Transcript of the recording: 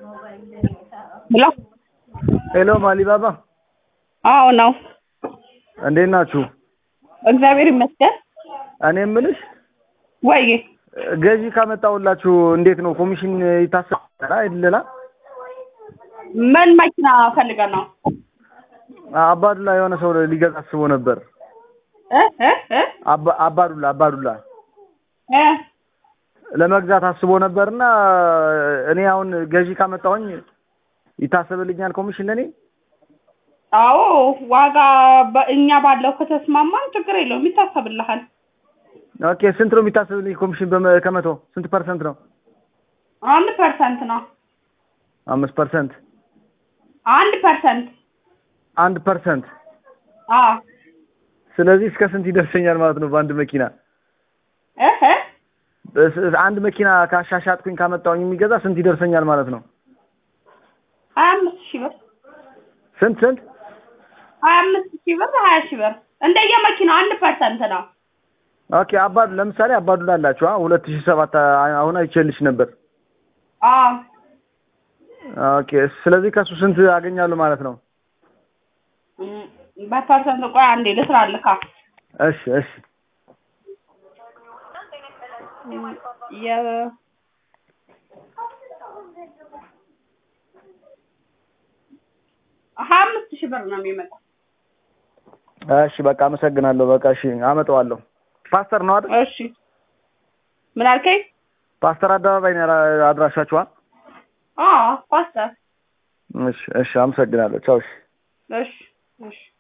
ሄሎ ሄሎ ማሊባባ አዎ ነው። እንዴት ናችሁ? እግዚአብሔር ይመስገን። እኔ የምልሽ ወይ ገዢ ካመጣሁላችሁ እንዴት ነው ኮሚሽን ይታሰባል አይደለላ? ምን መኪና ፈልገን ነው? አባዱላ የሆነ ሰው ሊገዛ አስቦ ነበር። እ እ እ አባ- አባዱላ አባዱላ እ ለመግዛት አስቦ ነበርና እኔ አሁን ገዢ ካመጣሁኝ ይታሰብልኛል ኮሚሽን ለኔ? አዎ ዋጋ በእኛ ባለው ከተስማማን ችግር የለውም ይታሰብልሃል። ኦኬ ስንት ነው የሚታሰብልኝ ኮሚሽን በመ- ከመቶ ስንት ፐርሰንት ነው? አንድ ፐርሰንት ነው። አምስት ፐርሰንት አንድ ፐርሰንት አንድ ፐርሰንት አዎ ስለዚህ እስከ ስንት ይደርሰኛል ማለት ነው በአንድ መኪና? እ እ በስ- አንድ መኪና ካሻሻጥኩኝ ካመጣሁኝ የሚገዛ ስንት ይደርሰኛል ማለት ነው? ሀያ አምስት ሺህ ብር ስንት ስንት? ሀያ አምስት ሺህ ብር ሀያ ሺህ ብር እንደየመኪናው አንድ ፐርሰንት ነው። ኦኬ አባዱ ለምሳሌ አባዱላ አላችሁ ሁለት ሺህ ሰባት አሁን አይቼልሽ ነበር። አዎ ኦኬ ስለዚህ ከሱ ስንት አገኛለሁ ማለት ነው? እም፣ በፐርሰንት ቆይ አንዴ ልስራልካ እሺ እሺ የ ሀያ አምስት ሺህ ብር ነው የሚመጣው። እሺ በቃ አመሰግናለሁ። በቃ እሺ አመጣዋለሁ። ፓስተር ነው አይደል? እሺ ምን አልከኝ? ፓስተር አደባባይ ነው ያላ- አድራሻችኋል? አዎ ፓስተር እሺ እሺ አመሰግናለሁ። ቻው እሺ እሺ እሺ